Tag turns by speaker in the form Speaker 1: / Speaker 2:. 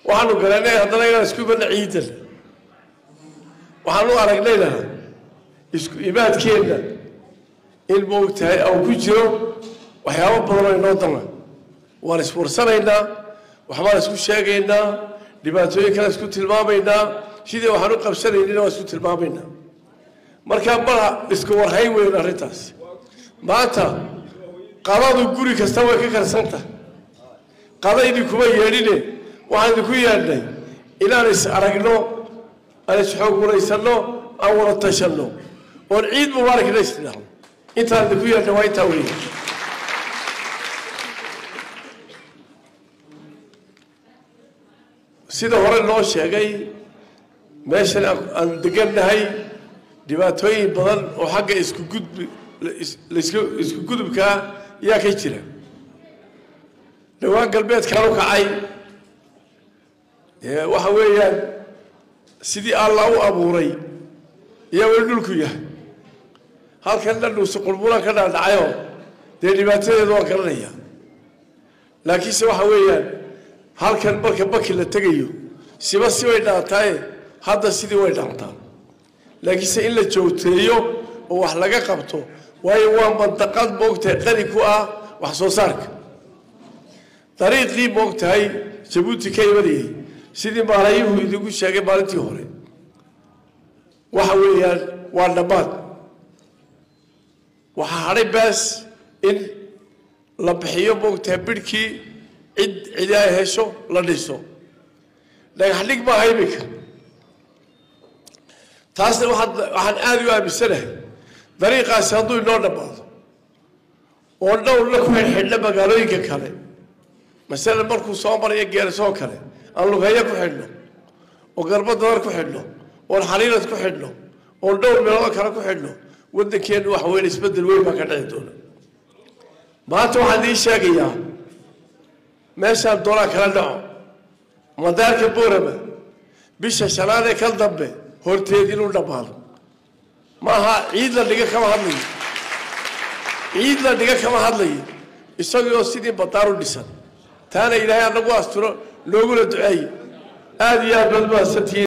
Speaker 1: waxaanu garanay haddana inaan isku imanna ciidan waxaanu aragnayna isku imaadkeenna in moogtahay aan ku jiro waxyaabo badan oo inoo dana waan iswarsanaynaa waxbaan isku sheegaynaa dhibaatooyin kale isku tilmaamaynaa sidii waxaan u qabsanaynina waan isku tilmaamaynaa markaa mala isku warhayn weyn arrintaas maanta qadadu guri kasta way ka karsanta qada idinkuma yeedhine waxaan idinku yeedhnay inaan is aragno aan isxoog waraysanno aan wada tashanno oon ciid mubaarakna isdhahno intaan idinku yeedhnay waa intaa weeye sida hore loo sheegay meeshan aan degannahay dhibaatooyin badan oo xagga isku gudbi isku gudubkaa yaa ka jira dhowaan galbeedkaan u kacay waxa weeyaan sidii alla u abuuray iyaa weli dhulku yahay halkan dhandhuusi qulbulaan ka dhaadhacayoo dee dhibaatadeedu waan garanaya laakiinse waxa weeyaan halkan marka baki la tegayo siba si way dhaantaaye hadda sidii way dhaantaa laakiinse in la joogteeyo oo wax laga qabto waayo waa mandaqad moogtahay qani ku ah wax soo saarka dariiqii moogtahay jabuuti ka imanayay sidii maalayuhu idigu sheegay maalintii hore waxa weeyaan waa dhammaad waxaa hadhay baas in la bixiyo moogtahay bidhkii cid cidi ay hesho la dhiso dhagax dhig maaha iminka taasna waxaan aada u aaminsanahay dariiqaasi hadduu inoo dhammaado oo dhowrna ku xidhxidhna magaalooyinka kale masalan markuu soo marayo geerisoo kale aan lugeeyo ku xidhno oo garbo dadar ku xidhno oon xaliilad ku xidhno oon dhowr meelood kale ku xidhno waddankeennu waxa weyn isbeddel weyn baa ka dhici doona maanta waxaan idiin sheegayaa meeshaan doonaa kala dhaco madaarka boorama bisha shanaad ee kal dambe horteed inuu dhammaado maaha ciid la dhiga kama hadlayo ciid la dhiga kama hadlayo isagoo sidii badaan u dhisan taana ilaahay anagu asturo loogula duceeye aada iyo aad baad mahadsantihiin